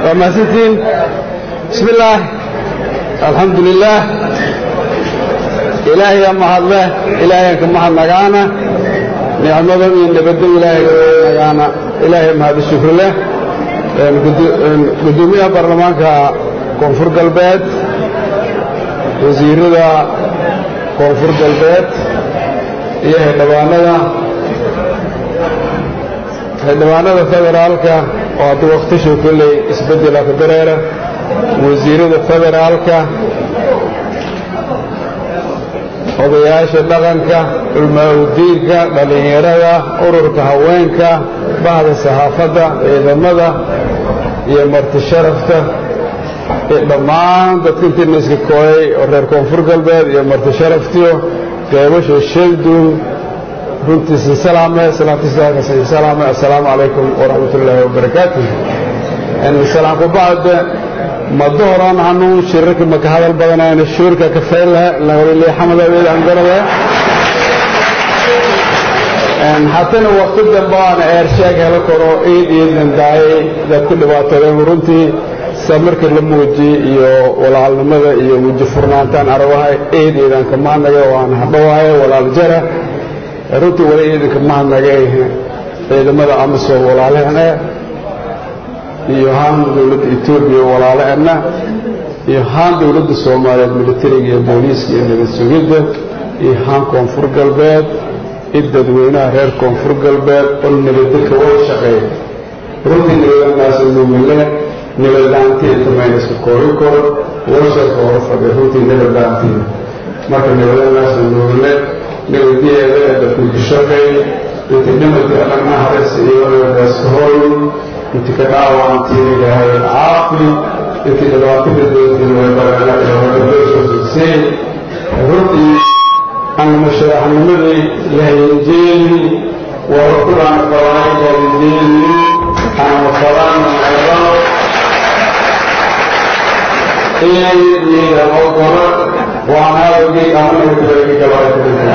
waa mahadsantiin bismi illaah alxamdu lilaah ilaahaya mahadleh ilaahayanka mahadnagaana nicmadan iyo nabadda ilaahay mahadnagaana ilaahay mahadi shukri leh gudoomiyaha baarlamaanka koonfur galbeed wasiirada koonfur galbeed iyo xildhibaanada xildhibaanada federaalka oo hadda wakhtishu kolley isbeddela ku dareera wasiirada federaalka odayaasha dhaqanka culmaaudiinka dhallinyarada ururka haweenka bahda saxaafadda ciidamada iyo marti sharafta iyo dhammaan dadka intiina iska kooyay oo reer koonfur galbeed iyo marti sharaftiyo qeybasha sheegduun runtiisa salaame salaamtiisa salaame assalaamu calaykum waraxmat ullaahi wabarakaatuh salaam ku bacda mado horaan hanuun shirarka maka hadal badanayna shuurka ka faylaha lawaliliixamadaweed aan garada hatana waqti dambe aan eersheeg helo karo iid iyo dandaayay dad ku dhibaatadeen runtii samarka la muujiyey iyo walaalnimada iyo weji furnaantaan arawahay eed iidan ka mahadnagay oo aan hadhowahay walaal jara runtii wali iidanka mahadnagay ciidamada amisom walaalahana iyo haan dowladda etoobiya walaalahana iyo haan dowladda soomaaliyeed militariga iyo booliiska iyo nabad sugidda iyo haan koonfur galbeed i dadweynaha reer koonfur galbeed oo nabaddelka wada shaqeeya runtii nabadanaasa nuumile nabadlaantii intamaynaska koobi koro washarka hore fadhiya runtii nabadlaantii marka nabadanaasa nuumile nabadiyeeda ee dadkuku shaqeey intii dhimadii adhagna haraysa iyo nabadaaska hooy intii ka dhaawaantii ilaahay caafi intii dhibaatada doontiin way baranaasosisay runtii anamasharaxnimadii lahayenjeeli waa kulaan falaay lahayenjeeli anama falaan macdao iyaydiida ogolo waanaadogii amana kureegi gabaakadisa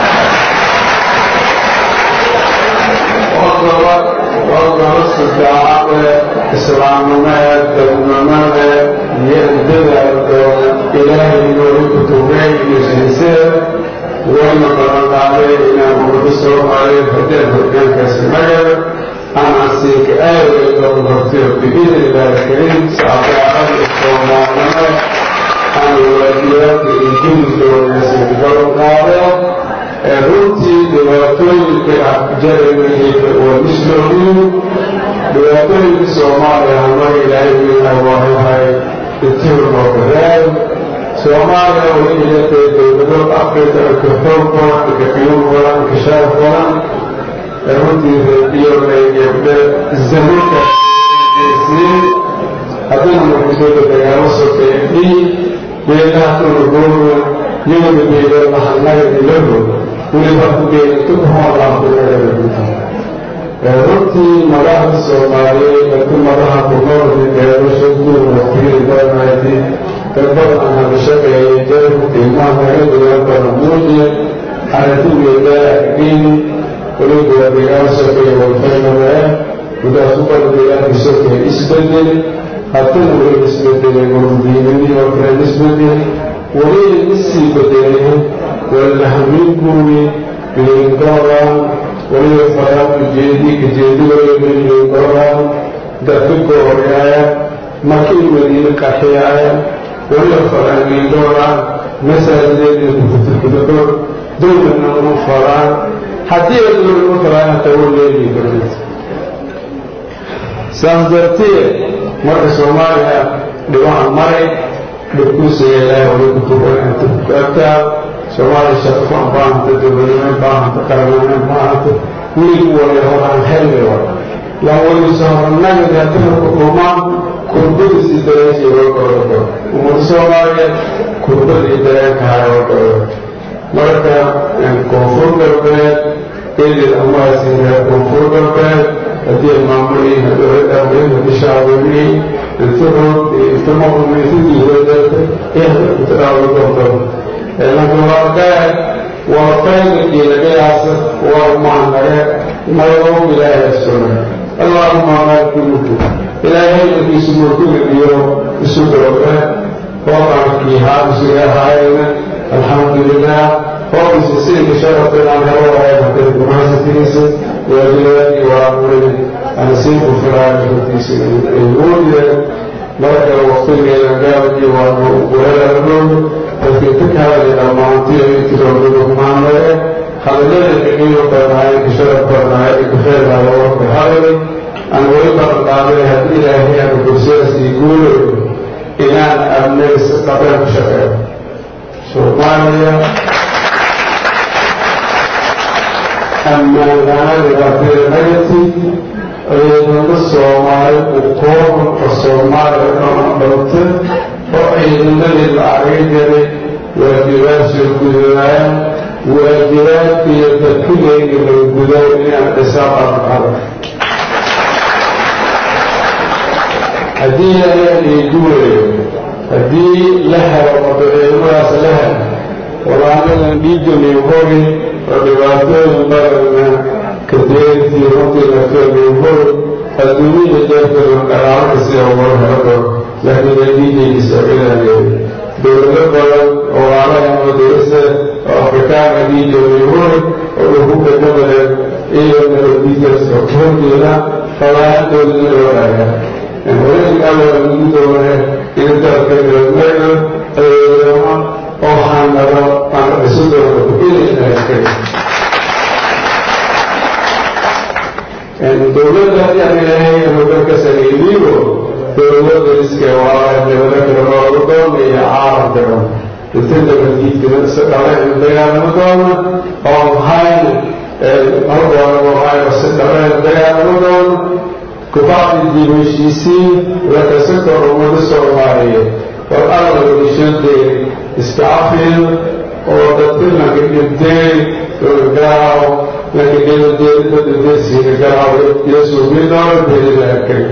ogolo ogolo sudaacabe islaamnimada dadnimada iyo dadaalka ilaahay noogu kutubay iyo siisee wayna ballanqaaday inaan ummadda soomaaliyeed haddeen hogaankaasi magala aan siinka aawgeed oo hortiyo biidni illaahi kariim sacabaarada soomaalnimo aan waajibaadka iyo gudubka wanaagsanka ballanqaado ee runtii dhibaatooyinka jaranayka waa mislooyin dhibaatooyinka soomaaliya hama ilaahay wiilaa waayahay intii loo gadaay soomaaliya way ilatay dowlado afrika ka xoog badan ka qiimo badan ka sharaf badan ee runtii reediyoonay gabdhe zamanka geesiin haddana muxuusooda dagaalo sokeeyay beelaha dhulgooda yowda beela mahadnaga ilaho weliba ku beelatu kuhoolaakunaga runtii madaxda soomaaliyeed dadku madaxa kunoolka gaadasho guur waqtiyada badanaydi dad badan aan hadashaqeeyay jeerku qiimaha naga duwan badan muujiya aragtigeeda agdiini weliba waa deegaan sokeeya walfaynamee gudaha ku bada deegaanka sokeeya isbedel haddana weliba isbedelay wardiinadii oo kale isbedel weliba isii bedelay walahamiinkuwi bilingoran weliba faraanka jeedi kajeedigoya bilingoran dadka gooryaaya markii madiine qaxiyaaya weliba faraangiingoran masaajideeda kukutukudakor dowlana uma faraan haddii ay dowla uma faraan hataa wa leeyihi barid saas dartee marka soomaaliya dhibaha maray dhibkuusiga ilaahay wali kutubananta kuagtaa soomaaliya sharafaan baahanta dowladnimo baahanta qaranimo baahanta weligu wali horaan helmi wa laan weligiisa horanagadi haddana ku dhumaan kurbadiisi dareenkii wagoodo ummada soomaaliya kurbadii dareenka haya wagoodo marka koonfur galbeed eedid amaasi reer koonfur galbeed haddii maamulii dowladda shacbigii inturood intumaqumeysidiiwadalka ihtidaawidodo lankawaalgaad waa faydakii lagayaasa waa maanaga nagoo ilaahay suna allahuma maaliku mulku ilaahay markiisu murkuga iyo isu dooga hooqankii haabisiga ahaayena alxamdulilah hooqisi sidii sharafteedaan helo waayay gumaasatiisa waajibaadkii waamuray anasiibu filaayo hortiisa ay moodiyeen marka waqtigeeda gaabkii waanu weerarnoodu dadkii ka kahadaya dhammaantii ay tiroodada kumaanare hadallada kaqiimo badnaay ka sharaf badnaay ee ka feernaaya warka hadalay aan weli baran qaaday haddii ilaahay aanu bulshadaas ii guulayo inaan amnay si dhaqan ku shaqeeyo soomaaliya ammaan la-aan dhibaatada negative ciidamo soomaali u kooban oo soomaaliya dhana dhalta oo ciidamadii la argay jiray waajibaadsiyo gudanaayaan waajibaadka iyo dadkigeyga la gudayo inaan xisaab arqada haddii ayaan ii guulayo haddii la helo odo ciidamadaas la helo walaanadan dhiiganay hogi oo dhibaatooyin badanna kadeertii runtii lafteeday hogi adduunyada jeefkeedu dhaqaalaka sida ugala helo doo laakiin ay dhiigaygiisa ilaaleeyay dowlado badan oo walaalaha madarasa oo afrikaanka dhiiganay hogi oo lagu dhegamaleen iyo nabaddiidkaska horjeeda falaantooda loo dhaayaa hooyinka alla lagu doonay intaadka galmeeda ciidamo oo xanado aan isu doono inaynaakay dowladda yani ilaahay hogalka sameeydiigo dowladda iska waa dowlada kale loogu doonaya caalamka dhan inta nabaddiidka si dhaleen dagaalamo doona oo hayn halkooda waxay si dhaleen dagaalamo doona kubacdi dib heshiisiin lakasaka ummada soomaaliyeed war alla wadishadee iska cafiyo oo dadka lanka dhintay garaaco lanka dheedeedadadesiga garaaco yesuubidoona beelilaakay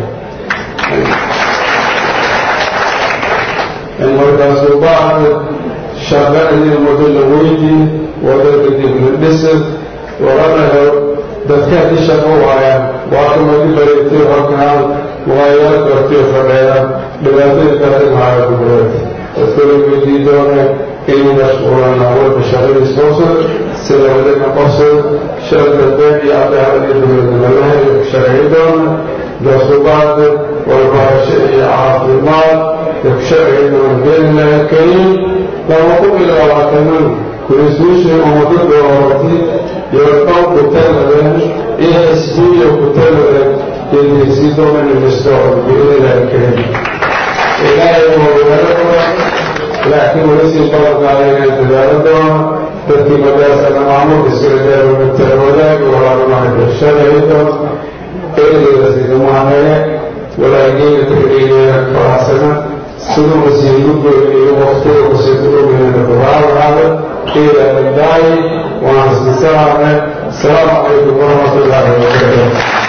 markaasuu bacda shaqadii ummada la weydii wadanka dib la dhisa waranayo dadkaa i shaqo waaya waakamadi bareetay halkaan muqaayaad bartiyo fadheeya dhibaatadii karimaayo kubureed dadkala weydii doone inay mashquulaan awalka shaqadiis qosod sida wadana qosod sharka been iyo cadaaladii dowladnimadaha shaqay doona gasubaada walbarasho iyo caafimaad shaqay doona kariim lama ku ilaawatanan kuriswiishii ummada doorati yoorqow ku taladeen iyo xisbiyo ku taladeen yodeysidomanimistoon biidnilaahi kariim ilaahay wawaalaa laakiin weli sii balanqaaday inay dadaalo doono dadkii madaasana maamulka iskaladeerumitaan wadaagi walaalamaha shalay doona eedeydasidamaanee walaageena tagdheynaya faraxsana siduu wasiiru goyniyo waqtiga wasiiru ogeynana kubaalahaada إلى الداعي ونصنصرنا السلام عليكم ورحمة الله وبركاته